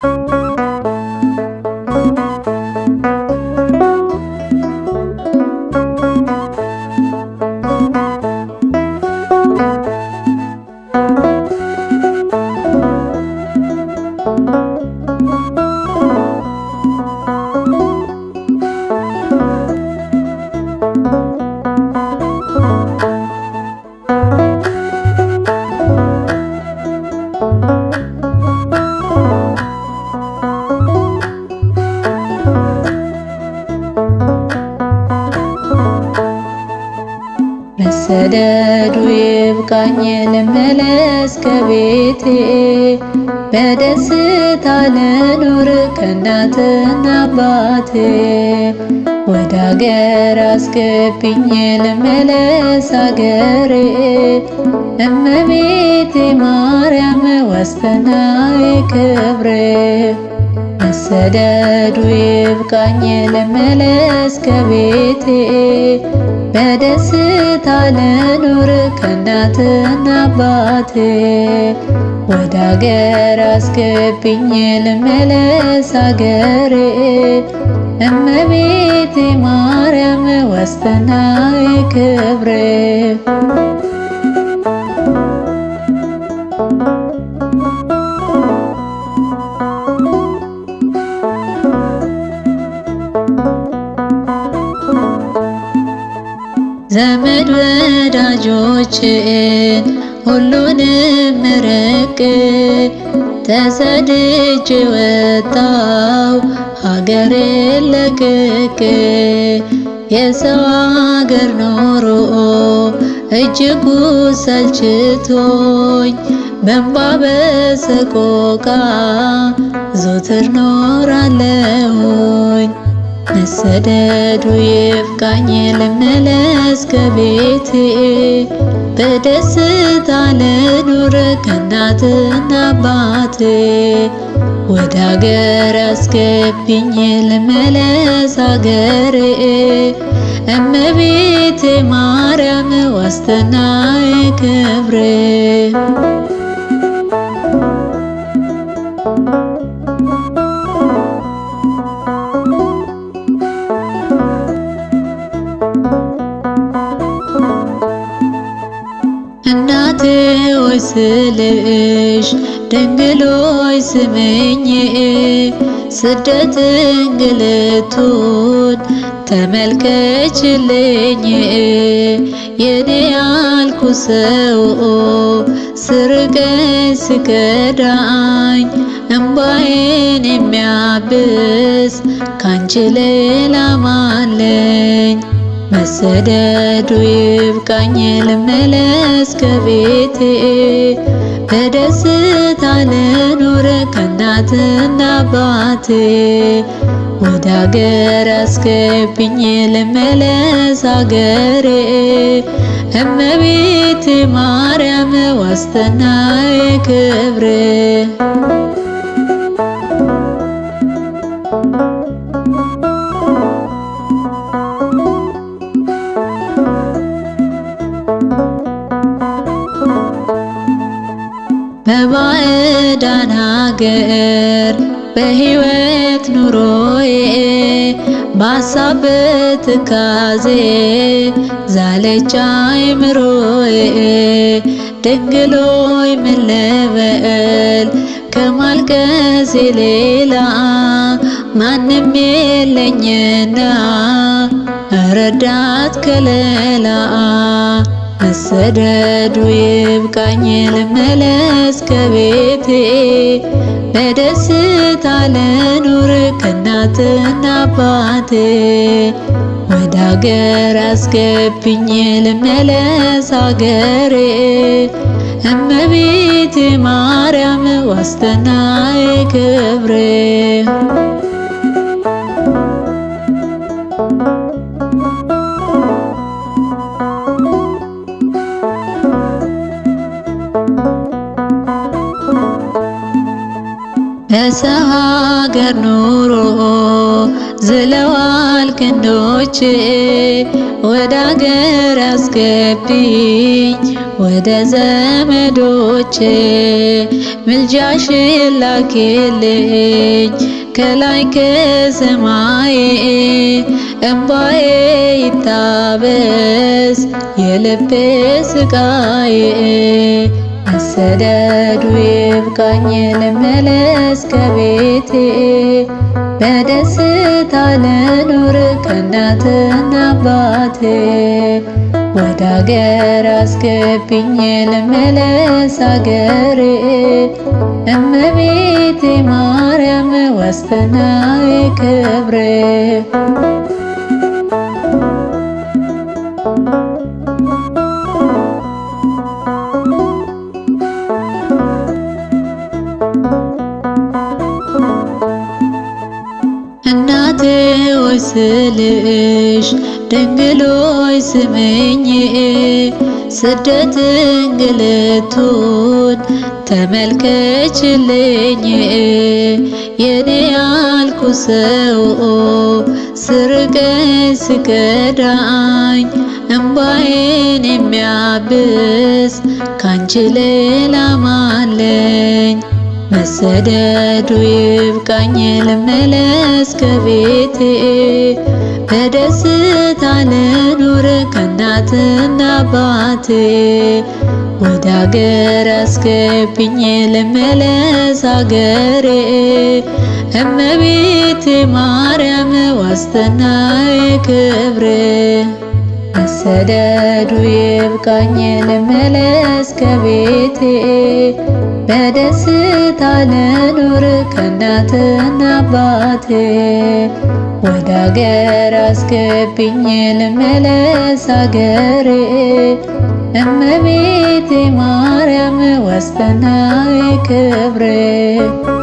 መሰደዱ ይብቃኝ ልመለስ ከቤቴ በደስታ ልኑር ከእናትና አባቴ ወደ አገር አስገቢኝ ልመለስ አገሬ እመቤቴ ማርያም ዋስትናዬ ክብሬ መሰደዱ ይብቃኝ ልመለስ ከቤቴ በደስታ ልኑር ከእናትና አባቴ ወደ አገር አስገቢኝ ልመለስ አገሬ እመቤቴ ማርያም ዋስትናዬ ክብሬ ዘመድ ወዳጆችን ሁሉንም ርቄ ተሰድጄ ወጣው ሀገሬን ለቅቄ የሰው አገር ኖሮ እጅጉ ሰልችቶኝ በእንባ በሰቆቃ ዞትር ኖራለሁኝ። መሰደዱ ይብቃኝ ልመለስ ከቤቴ በደስታ ልኑር ከእናትና አባቴ ወደ አገር አስገቢኝ ልመለስ አገሬ እመቤቴ ማርያም ዋስትናዬ ክብሬ እናቴ ሆይ ስልሽ ድንግሎይ ስምኝ ስደት እንግልቱን ተመልከችልኝ የኔ ያልኩ ሰው ስርቀኝ ስከዳኝ እምባዬን የሚያብስ ካንቺ ሌላ ማለኝ መሰደዱ ይብቃኝ ልመለስ ከቤቴ በደስታ ልኑር ከእናትና አባቴ ወደ አገር አስገቢኝ ልመለስ አገሬ እመቤቴ ማርያም ዋስትናዬ ክብሬ በባዕዳን ሀገር በሕይወት ኑሮዬ በሀሳብ በትካዜ ዛለች አይምሮዬ ድንግሎይ ምን ልበል ከማልቀሴ ሌላ ማንም የለኝና ረዳት ከለላ መሰደዱ ይብቃኝ ልመለስ ከቤቴ በደስታ ልኑር ከእናትና አባቴ ወደ አገር አስገቢኝ ልመለስ አገሬ እመቤቴ ማርያም ዋስትናዬ ክብሬ በሰው ሀገር ኑሮ ዝለዋል ክንዶቼ ወደ አገር አስገቢኝ ወደ ዘመዶቼ ምልጃሽን ላኪልኝ ከላይ ከሰማይ እምባዬ ይታበስ የልቤ ስቃዬ መሰደዱ ይብቃኝ ልመለስ ከቤቴ በደስታ ልኑር ከእናትና አባቴ ወደ አገር አስገቢኝ ልመለስ አገሬ እመቤቴ ማርያም ዋስትናዬ ክብሬ እናቴ ሆይ ስልሽ ድንግል ሆይ ስምኝ ስደት እንግልቱን ተመልከችልኝ የኔ ያልኩ ሰው ስርቀኝ ስከዳኝ እምባዬን የሚያብስ ካንቺ ሌላ ማለኝ መሰደዱ ይብቃኝ ልመለስ ከቤቴ በደስታ ልኑር ከእናትና አባቴ ወደ አገር አስገቢኝ ልመለስ አገሬ እመቤቴ ማርያም ዋስትናዬ ክብሬ መሰደዱ ይብቃኝ ልመለስ ከቤቴ በደስታ ልኑር ከእናትና አባቴ ወደ አገር አስገቢኝ ልመለስ አገሬ እመቤቴ ማርያም ዋስትናዬ ክብሬ